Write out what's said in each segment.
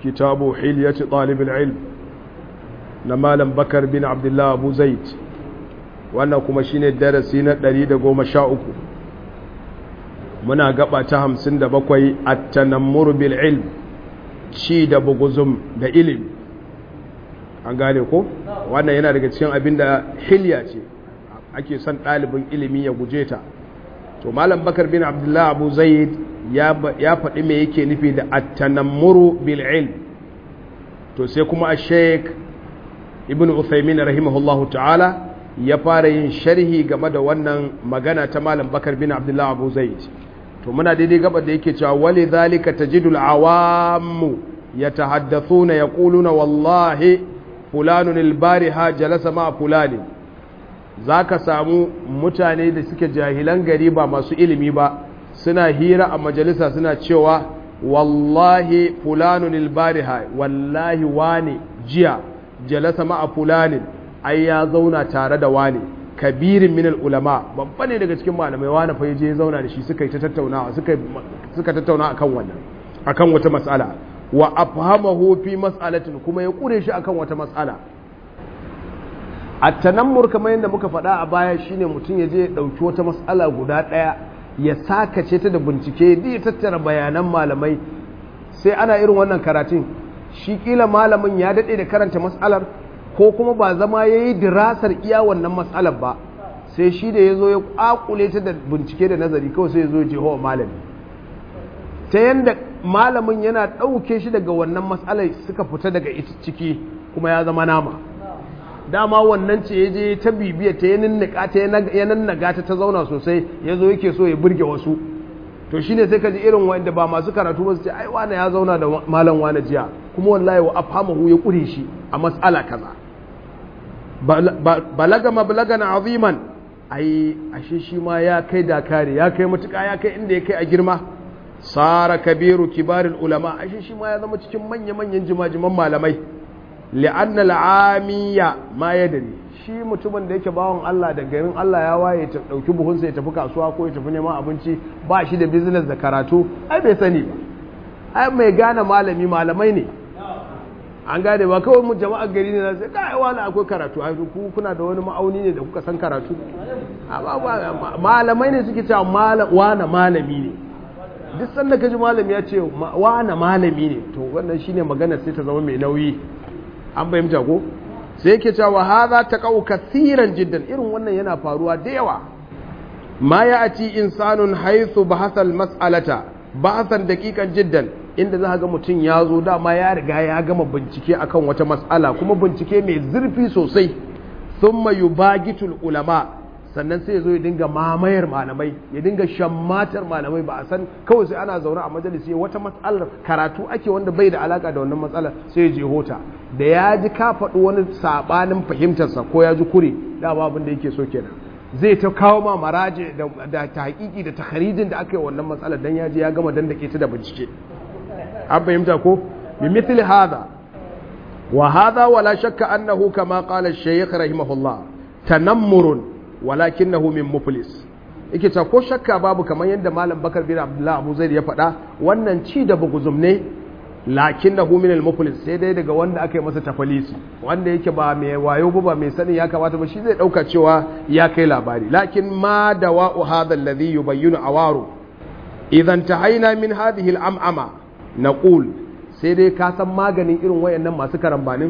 kitabu hilyati ɗalibin ilm na malam bakar bin abdullah abu zaid wannan kuma shine darasi na 113 muna gaba ta 57 at-tanammur bil ilm ci da buguzum da ilimi an gane ko wannan yana daga cikin abin da hilya ce ake son ɗalibin ilimi ya guje ta to malam bakar bin abdullah abu zaid ya faɗi me yake nufi da at-tanammuru bil ilm to sai kuma a sheik ibn uthaymin rahimahullahu ta'ala ya fara yin sharhi game da wannan magana ta malam bakar bin abdullah abu zaid to muna daidai gaba da yake cewa wali zalika tajidul awamu yatahaddathuna yaquluna wallahi fulanun albariha jalasa ma fulani zaka samu mutane da suke jahilan gari ba masu ilimi ba suna hira a majalisa suna cewa wallahi fulanun albariha wallahi wani jiya jalasa ma fulanin ai ya zauna tare da wani kabirin minal ulama babba ne daga cikin malamai wani fa je ya zauna da shi suka yi ta tattaunawa suka suka tattauna akan wannan akan wata mas'ala wa afhamahu fi mas'alatin kuma ya kure shi akan wata mas'ala at-tanammur kamar yadda muka faɗa a baya shine mutum ya je ya dauki wata mas'ala guda ɗaya ya sakace ta da bincike da ya tattara bayanan malamai sai ana irin wannan karatun shi kila malamin ya daɗe da karanta mas'alar ko kuma ba zama ya yi dirasar iya wannan matsalar ba sai shi da ya zo ya ƙwaƙule ta da bincike da nazari kawai sai ya zo ya je hawa malami ta yadda malamin yana ɗauke shi daga wannan matsalar suka fita daga ita ciki kuma ya zama nama dama wannan ce ya je ta bibiya ta ya nannaga ta ta zauna sosai ya zo yake so ya burge wasu to shine sai ka ji irin wanda ba masu karatu ba su ce ai wane ya zauna da malam wane jiya kuma wallahi wa afhamahu ya ƙure shi a matsala kaza balaga mablagan aziman ai ashe shi ma ya kai dakari ya kai matuƙa ya kai inda ya kai a girma sara kabiru kibarin ulama ashe shi ma ya zama cikin manya-manyan jimajiman malamai li'anna al'amiya ma ya dare shi mutumin da yake bawan Allah da garin Allah ya waye ta dauki buhunsa ya tafi kasuwa ko ya tafi neman abinci ba shi da business da karatu ai bai sani ba ai mai gane malami malamai ne an gane ba kawai mu jama'ar gari ne na sai kai wani akwai karatu ai ku kuna da wani ma'auni ne da kuka san karatu malamai ne suke cewa wani malami ne duk sanda ka ji malami ya ce wani malami ne to wannan shine magana sai ta zama mai nauyi an fahimta ko sai yake cewa hadha taqau kathiran jiddan irin wannan yana faruwa da yawa ma ya ati insanun haythu bahasa al-mas'alata bahasan daqiqan jiddan inda za ga mutum ya zo dama ya riga ya gama bincike akan wata mas'ala kuma bincike mai zurfi sosai thumma yubagitul ulama sannan sai ya zo ya dinga mamayar malamai ya dinga shammatar malamai ba a san kawai sai ana zaune a majalisi wata matsalar karatu ake wanda bai da alaka da wannan matsalar sai ya je hota da ya ji ka faɗi wani saɓanin fahimtarsa ko ya ji kure da ba abin da yake so kenan zai ta kawo ma maraje da ta hakiki da takharijin da aka yi wannan matsalar dan ya je ya gama dandake ta da bincike an fahimta ko bi mithli hada wa hada wala shakka annahu kama qala ash-shaykh rahimahullah tanammurun walakinahu min muflis yake ta ko shakka babu kamar yadda malam bakar bin abdullah abu zaid ya faɗa wannan ci da buguzum ne lakinnahu min al-muflis sai dai daga wanda aka yi masa tafalisi wanda yake ba mai wayo ba ba mai sani ya kamata ba shi zai dauka cewa ya kai labari lakin ma dawa'u hadha alladhi yubayyinu awaru idan tahaina min hadhihi al-am'ama naqul sai dai ka san maganin irin wayannan masu karambanin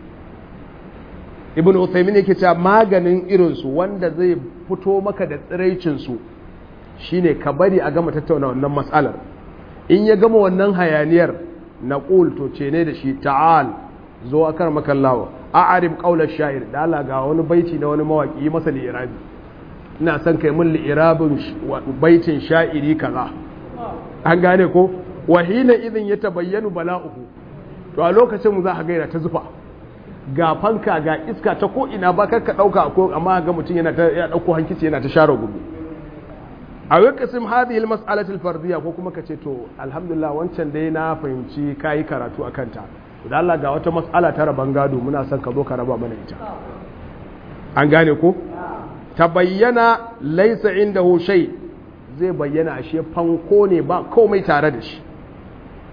ibn Uthaymin yake cewa maganin irinsu wanda zai fito maka da tsiraicinsu shine ka bari a gama tattauna wannan matsalar in ya gama wannan hayaniyar na to ce ne da shi ta'al zo a kar makallawa a arib ƙaular sha'ir da Allah ga wani baiti na wani mawaƙi yi masa li'irabi ina son kai min li'irabin baitin sha'iri kaza an gane ko wahina idin ya tabayyanu bala'uhu to a lokacin mu za a gaira ta zufa ga fanka ga iska ta ko ina ba ka dauka ko amma ga mutum yana ta ya dauko hankici yana ta share gudu a wakasim hadhihi almas'alati alfardiyya ko kuma kace to alhamdulillah wancan dai na fahimci kai karatu akan ta da Allah ga wata mas'ala ta raban gado muna son ka zo ka raba mana ita an gane ko tabayyana laysa indahu shay zai bayyana ashe fanko ne ba komai tare da shi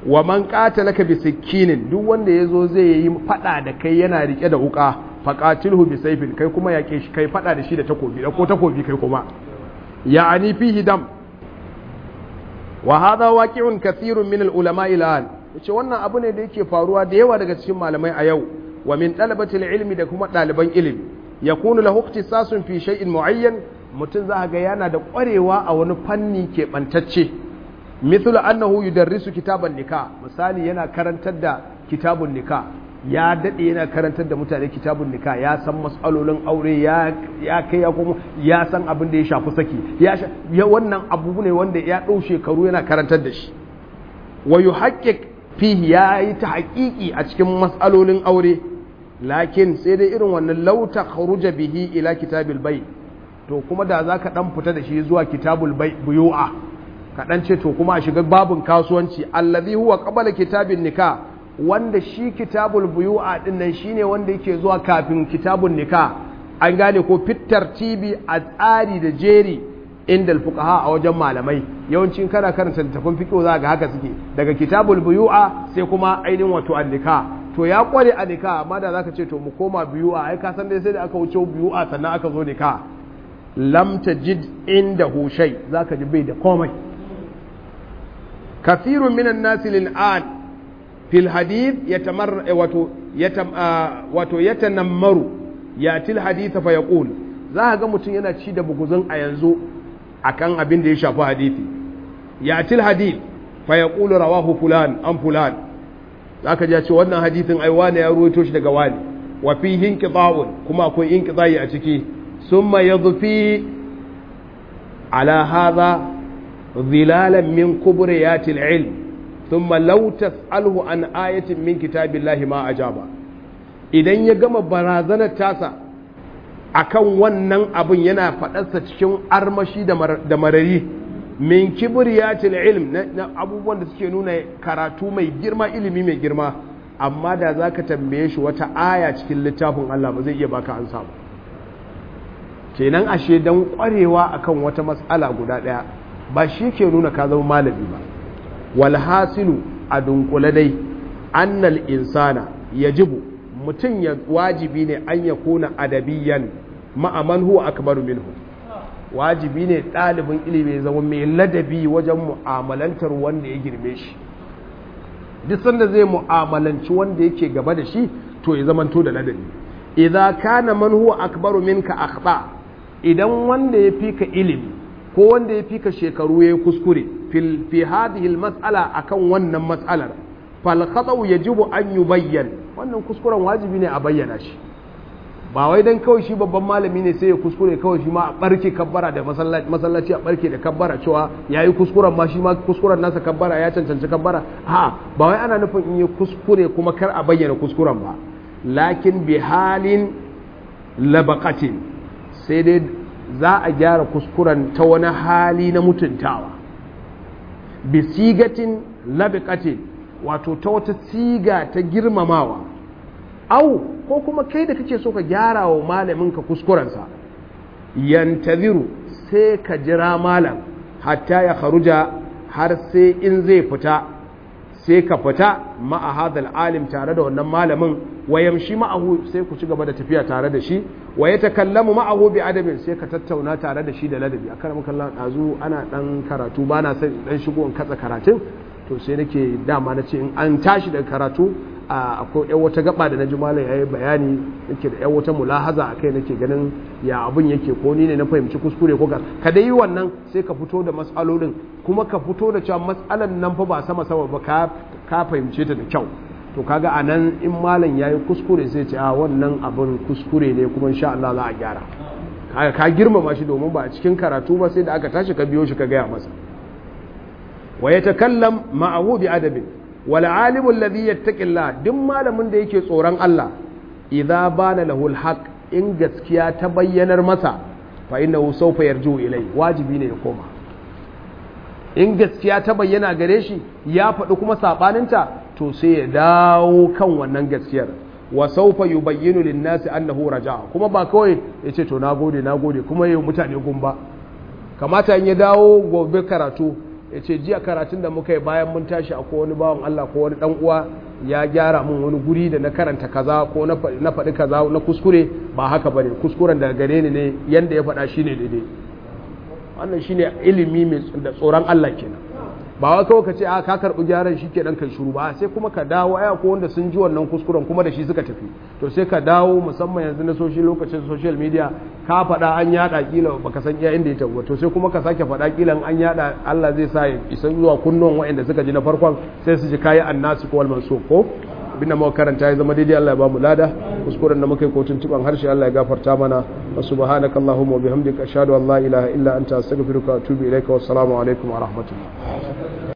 wa man qatalaka bi sikkinin duk wanda yazo zai yi fada da kai yana rike da wuka faqatilhu bi sayfin kai kuma yake shi kai fada da shi da takobi da ko takobi kai kuma ya'ani fihi dam wa hadha waqi'un kathirun min al-ulama al yace wannan abu ne da yake faruwa da yawa daga cikin malamai a yau wa min talabati ilmi da kuma ɗaliban ilimi yakunu lahu ikhtisasun fi shay'in muayyan mutum za ga yana da ƙwarewa a wani fanni keɓantacce mithlu annahu yudarrisu kitaban nikah misali yana karantar da kitabun nikah ya dade yana karantar da mutane kitabun nikah ya san mas'alolin aure ya ya kai ya kuma ya san abin da ya shafi saki ya ya wannan abu ne wanda ya dau shekaru yana karantar da shi wa yuhaqqiq fihi ya yi ta haƙiƙi a cikin mas'alolin aure lakin sai dai irin wannan lauta kharuja bihi ila kitabil bai to kuma da za ka ɗan fita da shi zuwa kitabul buyu'a ka ɗan ce to kuma a shiga babin kasuwanci allazi huwa qabala kitabin nika wanda shi kitabul buyu'a din nan shine wanda yake zuwa kafin kitabun nika an gane ko fitar tibi a tsari da jeri inda fuqaha a wajen malamai yawancin kana karanta littafin fiqh za ga haka suke daga kitabul buyu'a sai kuma ainihin wato an-nika to ya kware a nika amma da zaka ce to mu koma buyu'a ai ka san dai sai da aka wuce buyu'a sannan aka zo nika lam tajid indahu shay zaka ji bai da komai kathirun minan nasi lil'an fil hadith yatamar wato yatam wato yatanammaru yatil hadith fa yaqul za ga mutum yana ci da buguzun a yanzu akan abin da ya shafi hadisi yatil hadith fa yaqulu rawahu fulan an fulan zaka ji ce wannan hadisin ai wani ya ruwaito shi daga wani wa fihi inqita'un kuma akwai inqita'i a ciki ثم يضفي على هذا ظلالا من كبريات العلم ثم لو تسأله عن آية من كتاب الله ما أجاب idan ya gama barazanar tasa akan wannan abin yana faɗarsa cikin armashi da marari min kibriyatil ilm na abubuwan da suke nuna karatu mai girma ilimi mai girma amma da za ka tambaye shi wata aya cikin littafin Allah ba zai iya baka an samu kenan ashe dan kwarewa akan wata matsala guda daya ba shi ke nuna ka zama malami ba wal hasilu a dunkule dai annal insana yajibu mutum ya wajibi ne an ya kuna adabiyan ma'aman huwa akbaru minhu wajibi ne ɗalibin ilimi zama mai ladabi wajen mu'amalantar wanda ya girme shi duk sanda zai mu'amalanci wanda yake gaba da shi to ya zamanto da ladabi idza kana man huwa akbaru minka akhta idan wanda ya fi ka ilimi ko wanda ya fi ka shekaru ya yi kuskure fi hadhihi mas'ala akan wannan mas'alar fal khata'u yajibu an yubayyan wannan kuskuren wajibi ne a bayyana shi ba wai dan kawai shi babban malami ne sai ya kuskure kawai shi ma a barke kabbara da masallaci a barke da kabbara cewa yayi kuskuren ma shi ma kuskuren nasa kabbara ya cancanci kabbara ha ba wai ana nufin in yi kuskure kuma kar a bayyana kuskuren ba lakin bi halin labaqatin sai dai za a gyara kuskuren ta wani hali na mutuntawa bi sigatin labiqatin wato ta wata siga ta girmamawa au ko kuma kai da kake so ka gyara wa malamin ka kuskurensa yantaziru sai ka jira malam hatta ya kharuja har sai in zai fita sai ka fita ma'a hadal alim tare da wannan malamin wa yamshi ma'ahu sai ku ci gaba da tafiya tare da shi wa ya takallamu ma'ahu bi adabin sai ka tattauna tare da shi da ladabi a kan makalla dazu ana dan karatu ba na san dan shigo in katsa karatun to sai nake dama na ce in an tashi daga karatu akwai yan wata gaba da na ji malam yayi bayani yake da yan wata mulahaza akai nake ganin ya abun yake ko ni ne na fahimci kuskure ko ka dai yi wannan sai ka fito da mas'alolin kuma ka fito da cewa mas'alan nan fa ba sama sama ba ka ka fahimce ta da kyau to kaga anan in malam yayi kuskure sai ce a wannan abun kuskure ne kuma insha Allah za a gyara kaga ka girmama shi domin ba a cikin karatu ba sai da aka tashi ka biyo shi ka gaya masa wa yatakallam ma'ahu bi adabin wal alimu alladhi yattaqillah duk malamin da yake tsoron Allah idza bana lahu alhaq in gaskiya ta bayyanar masa fa innahu sawfa yarju ilai wajibi ne ya koma in gaskiya ta bayyana gare shi ya faɗi kuma sabaninta to sai ya dawo kan wannan gaskiyar wa sawfa yubayyinu lin-nasi annahu raja'a kuma ba kawai yace to nagode nagode kuma yayi mutane gumba kamata in ya dawo gobe karatu ya ce jiya karatun da muka yi bayan mun tashi akwai wani bawan Allah ko wani dan uwa ya gyara mun wani guri da na karanta kaza ko na faɗi kaza na kuskure ba haka bane kuskuren daga gare ni ne yanda ya faɗa shine daidai wannan shine ilimi mai da tsoron Allah kenan ba wai kawai ka ce a ka karɓi gyaran shi kenan kai shiru ba sai kuma ka dawo aya ko wanda sun ji wannan kuskuren kuma da shi suka tafi to sai ka dawo musamman yanzu na social lokacin social media ka faɗa an yada kila baka san iya inda ya tabbata to sai kuma ka sake faɗa kila an yada Allah zai sa ya isa zuwa kunnuwan waɗanda suka ji na farkon sai su ji kayi annasu ko wal mansub ko abinda muka karanta ya zama daidai Allah ya ba mu lada kuskuren da muka yi kotun tuban harshe Allah ya gafarta mana wa subhanaka allahumma wa bihamdika ashhadu an la ilaha illa anta astaghfiruka wa atubu ilaika wassalamu alaikum wa rahmatullah